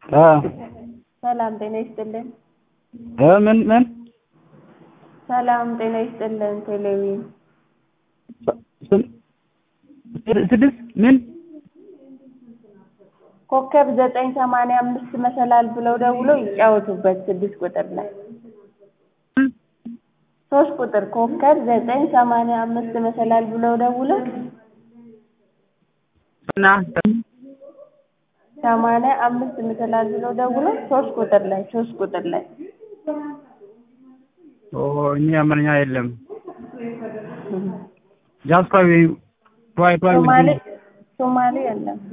ሰላም ጤና ይስጥልን። ምን ምን ሰላም ጤና ይስጥልን። ቴሌቪዥን ስድስት ምን ኮከብ ዘጠኝ ሰማንያ አምስት መሰላል ብለው ደውለው ይጫወቱበት ስድስት ቁጥር ላይ ሶስት ቁጥር ኮከብ ዘጠኝ ሰማንያ አምስት መሰላል ብለው ደውለው እና ሰማንያ አምስት መሰላል ብለው ደውለው ሶስት ቁጥር ላይ ሶስት ቁጥር ላይ ኦ እኛ አማርኛ የለም ጃስኳ ወይ ቷይ ቷይ ሶማሌ ሶማሌ የለም